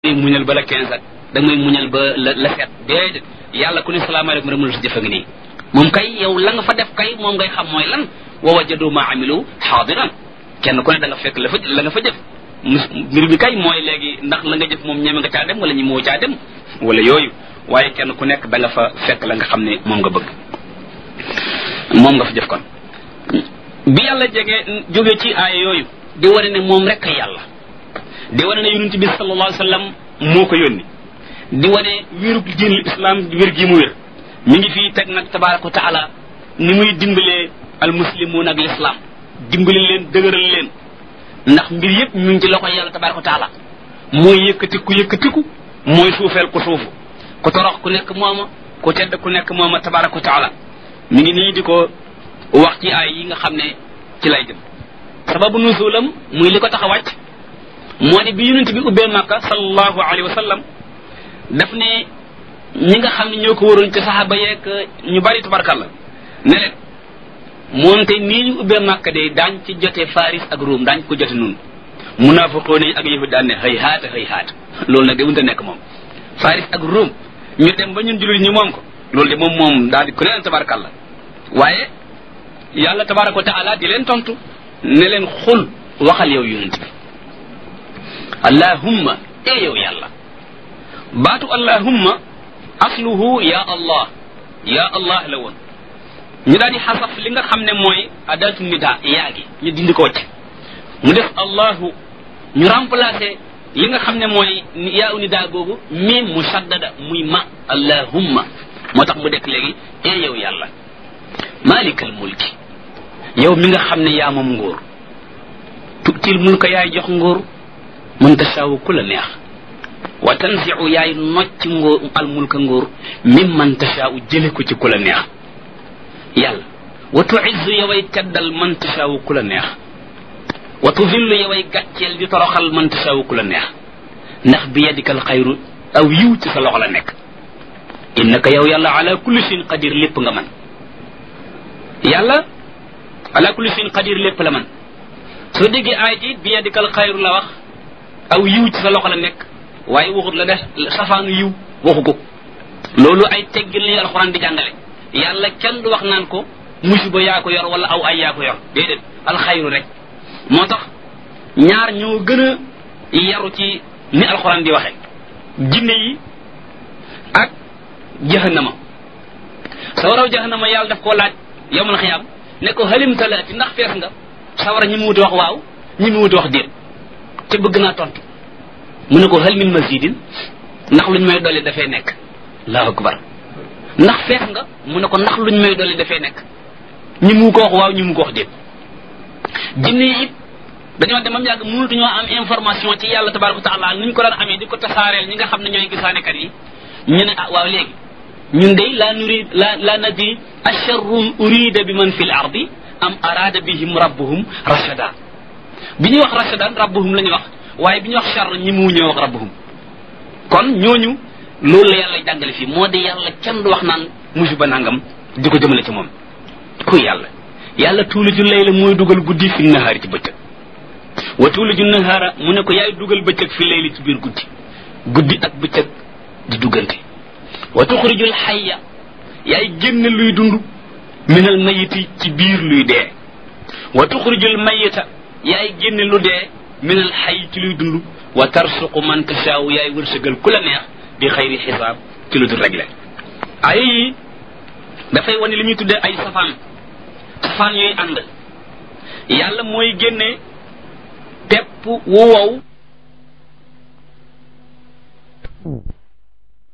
may muñal ba la quinze ak da may muñal ba la la sept déedéet yàlla ku ne salaamaaleykum rek mu la si jëfa ngi nii moom kay yow la nga fa def kay moom ngay xam mooy lan wa wajadu ma amilu xaadiran kenn ku ne da nga fekk la fa la nga fa jëf mbir mi kay mooy léegi ndax la nga jëf moom ñeme nga caa dem wala ñi moo caa dem wala yooyu waaye kenn ku nekk da nga fa fekk la nga xam ne moom nga bëgg moom nga fa jëf kon bi yàlla jege jóge ci aaya yooyu di wane ne moom rek a yàlla di wane ne yonent bi sallallahu alayhi wa sallam moo ko yónni di wane wérug diinul islam wér gi mu wér mi ngi fii teg nag tabaraka wa taala ni muy dimbalee al muslimuun ak l'islam dimbali leen dëgëral leen ndax mbir yëpp ñu ngi ci loxo yàlla tabaraka wa taala mooy yëkkatiku yëkkatiku mooy suufeel ku suufu ku torox ku nekk mooma ku tedd ku nekk mooma tabaraka wa taala mi ngi nii di ko wax ci ay yi nga xam ne ci lay jëm sababu nuzulam muy li ko tax a wàcc moo di bi yonent bi ubbee màkka sallallahu alayhi wa sallam daf ne ñi nga xam ne ñoo ko waroon ci saxaaba yeeg ñu bari tabarkalla ne leen moonte nii ñu ubbee màkka de daañ ci jote faris ak ruum daañ ko jote nun munaafiqoo nañ ak yëfi daan ne xëy haata xëy haata loolu nag de mënta nekk moom faris ak ruum ñu dem ba ñun jullit ñu moom ko loolu de moom moom daal di ku ne leen tabarkalla waaye yàlla tabaraka wa taala di leen tontu ne leen xul waxal yow yonent bi allahumma e yow yàlla baatu allahumma asluhu ya allah ya allah la woon ñu daal di xasaf li nga xam ne mooy adatu nida yaa gi ñu dindi ko ci mu def allahu ñu remplacé li nga xam ne mooy yaa u nida googu miim musaddada muy ma allahumma moo tax mu dekk léegi e yow yàlla malikal mulki yow mi nga xam ne yaa moom nguur tutil mulka yaay jox nguur mën tasaawu ku la neex wa tanziu yaay nocc nguur al mulka nguur mim man tasaawu jële ko ci ku la neex yàlla wa tuizzu yoway teddal man tasaawu ku la neex wa tuzillu yoway gàcceel di toroxal man tasaawu ku la neex ndax bi yadikal xayru aw yiw ci sa loxo la nekk innaka yow yàlla ala kulli shay'in qadir lépp nga man yàlla ala kulli shay'in qadir lépp la man soo déggee aay ji bi yadikal xayru la wax aw yiw ci sa loxo la nekk waaye waxut la def safaanu yiw waxu ko loolu ay teggil li alxuraan di jàngale yàlla kenn du wax naan ko musiba yaa ko yor wala aw ay yaa ko yor déedéet alxayru rek moo tax ñaar ñoo gën a yaru ci ni alxuraan di waxe jinne yi ak jahannama sawaraw jahannama yàlla daf koo laaj yowmal xiyaam ne ko halim talaati ndax fees nga sawara ñi mu wuti wax waaw ñi mu wuti wax déet te bëgg naa tontu mu ne ko hal min mazidin ndax luñ may dolli dafay nekk allahu akbar ndax fees nga mu ne ko ndax luñ may dolli dafay nekk ñi mu ko wax waaw ñi mu ko wax déet jinne yi it dañoo demam yàgg mënatuñoo am information ci yàlla tabaraka wa taala nuñ ko daan amee di ko tasaareel ñi nga xam ne ñooy gisaanekat yi ñu ne ah waaw léegi ñun de la nurid la la nadri asharrun urida bi man fi l ardi am arada bihim rabbuhum rashada bi ñuy wax rashadan rabbuhum la ñuy wax waaye bi ñuy wax char ñi mu ñëw wax rabbuhum kon ñooñu loolu la yàlla jàngale fii moo di yàlla kenn du wax naan musiba nangam di ko jëmale ci moom kuy yàlla yàlla tuuliju layla mooy dugal guddi fi nahaari ci bëccëg wa tuuliju nahaara mu ne ko yaay dugal bëccëg fi layli ci biir guddi guddi ak bëccëg di duggante wa tuxrijul xayya yaay génn luy dund minal mayiti ci biir luy dee wa tuxrijul mayita yaay génne lu dee minal xay ci luy dund wa tarsuqu man tasaaw yaay wërsëgal ku la neex bi xayri xisaab ci lu dul réglé ay yi dafay wane li ñuy tuddee ay safaan safaan yooyu ànd yàlla mooy génne pepp wu wow